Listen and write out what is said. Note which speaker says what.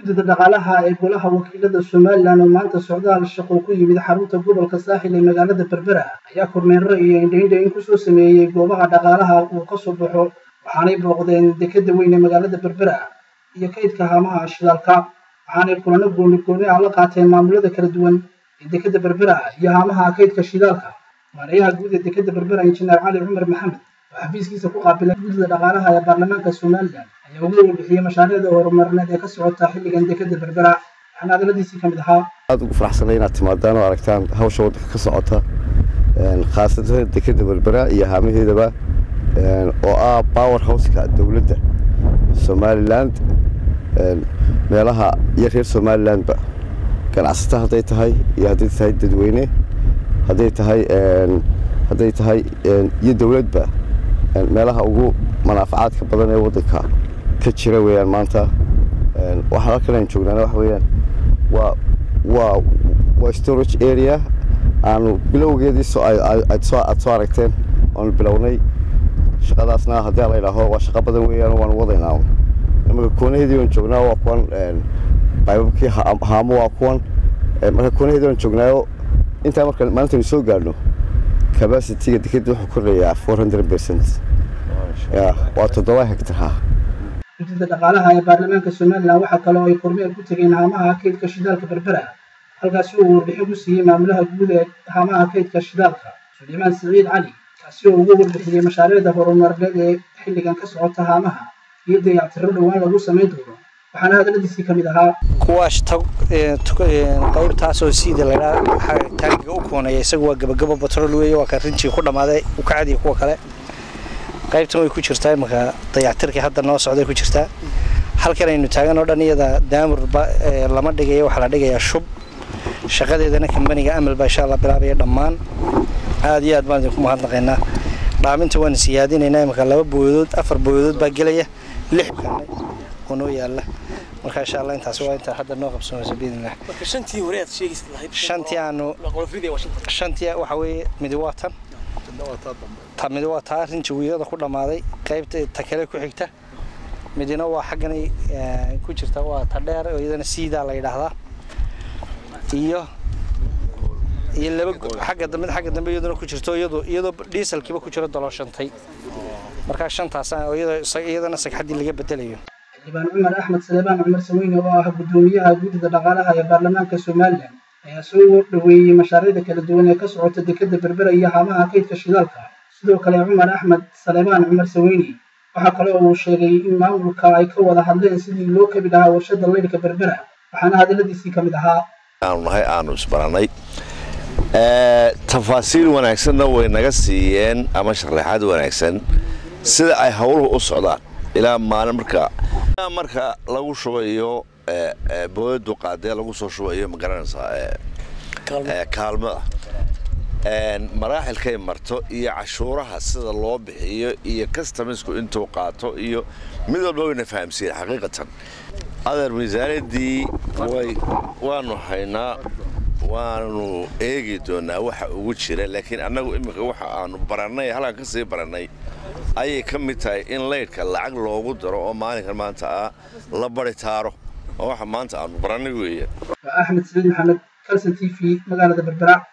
Speaker 1: guddida dhaqaalaha ee golaha wakiilada somalilan oo maanta socdaal shaqo ku yimid xarunta gobolka saaxil ee magaalada berbera ayaa kormeero iyo indhaindhayn kusoo sameeyey goobaha dhaqaalaha uu ka soo baxo waxaanay booqdeen dekeda weyn ee magaalada berbera iyo kaydka haamaha shidaalka waxaanay kulano gooni gooni ah la qaateen maamulada kala duwan ee dekeda berbera iyo haamaha kaydka shidaalka maareeyaha guud ee dekeda berbera injineer cali cumar maxamed oo xafiiskiisa ku qaabilay guddida dhaqaalaha ee baarlamaanka somalilan ayaa uga warbixiyey mashaariicda horumarineed ee ka socota xilligan dekeda berbera waxaana hadaladiisii ka mid ahaa
Speaker 2: aad ugu faraxsanay inaad timaadaan oo aragtaan hawsha waddanka ka socota khaasatan dekeda berbera iyo haamaheedaba oo ah power houseka dowladda somaliland meelaha iyo reer somalilandba ganacsata hadday tahay iyo hadday tahay dadweyne hadday tahay hadday tahay iyo dowladba meelaha ugu manaafacaadka badan ee waddanka ka jira weeyaan maanta waxaa halkan aan joognaana waxa weeyaan waa waa waa storage area aanu bilowgeedii soo aad soo aad soo aragteen oonu bilownay shaqadaasna haddii la yidhaaho waa shaqo badan weeyaan waanu wadaynaa imaka koonaheedii aan joognaa waa kuwan baybabkii haamo waa kuwan marka koonaheedii aan joognaayo intaa marka maalintaynu soo gaadhno capacityga dekeda wuxuu kordhayaa four hundred percent waa toddoba hectar ha
Speaker 1: guddida dhaqaalaha ee baarlamaanka somalilan waxaa kale oo ay kormeer ku tegeen haamaha kaydka shidaalka berbera halkaasi uu warbixin ku siiyey maamulaha guud ee haamaha kaydka shidaalka sulaymaan siciid cali kaasi oo uga warbixiyey mashaariicda horumarineed ee xilligan ka socota haamaha iyo dayactiro dhowaan lagu samayn doono waxaana hadaladiisii ka mid ahaa
Speaker 3: kuwaas qaybtaasoo siida laydhaa taagiga u koonaya isagu waa gabagabo batrool weeye waa ka rinjii ku dhammaaday u kacadiya kuwa kale qaybtan way ku jirtaa imanka dayactirkii hadda noo socday ku jirtaa halkan aynu taagan oo dhan iyada daamurba lama dhigayo waxaa la dhigayaa shub shaqadeedana kambaniga amal baa insha allah bilaabaya dhammaan aad iyo aad baan idinku mahadnaqaynaa dhaaminta waan siyaadinaynaa imanka laba booyadood afar booyadood baa gelaya lix kaanay oo noo yaalla marka insha allah intaas waa intaa hadda noo qabsanayso biidnillah
Speaker 4: shantii hore aad sheegaysid lahayd
Speaker 3: shantii aanu shantii waxa weeye midi waa tan ta midi waa taa rinji wiilada ku dhammaaday qaybta ta kale ku xigta midina waa xagganay ku jirta waa ta dheer oo iyadana siidaa la yidhaahdaa iyo iyo laba xagga dambe xagga dambe iyaduna ku jirto iyadoo iyadoo dieselkiiba ku jiro dolooshantay markaa shantaas oo iyadana sagxaddii laga bedelayo
Speaker 1: xildhibaan cumar axmed saleebaan cumar saweyne oo ah guddoomiyaha guddida dhaqaalaha ee baarlamaanka somalilan ayaa soo dhoweeyey mashaariicda kala duwan ee ka socota dekeda berbera iyo haamaha kaydka shidaalka sidoo kale cumar axmed saleebaan cumar saweyne waxaa kale oo uu sheegay in maamulka ay ka wada hadleen sidii loo kabi lahaa warshada laydhka berbera waxaana hadaladiisii ka mid ahaa
Speaker 5: aanu nahay aanu isbaranay tafaasiil wanaagsanna way naga siiyeen ama sharaxaad wanaagsan sida ay howluhu u socdaan ilaa maalin marka marka lagu shubayo booyadu qaadee lagu soo shubayo ma garanaysaa kaalmada maraaxilkay marto iyo cashuuraha sida loo bixiyo iyo customisku intuu qaato iyo mid walba wayna fahamsiiyeen xaqiiqatan adeer miisaaniyaddii way waanu haynaa waanu eegi doonaa waxa ugu jira laakiin annagu iminka waxa aanu barannay halkan ka sii barannay ayay ka mid tahay in laydhka lacag loogu daro oo maalinkan maanta ah la bari taaro oo waxa maanta aanu barannay weeye
Speaker 1: waa axmed saliid maxamed kalson t v magaalada berbera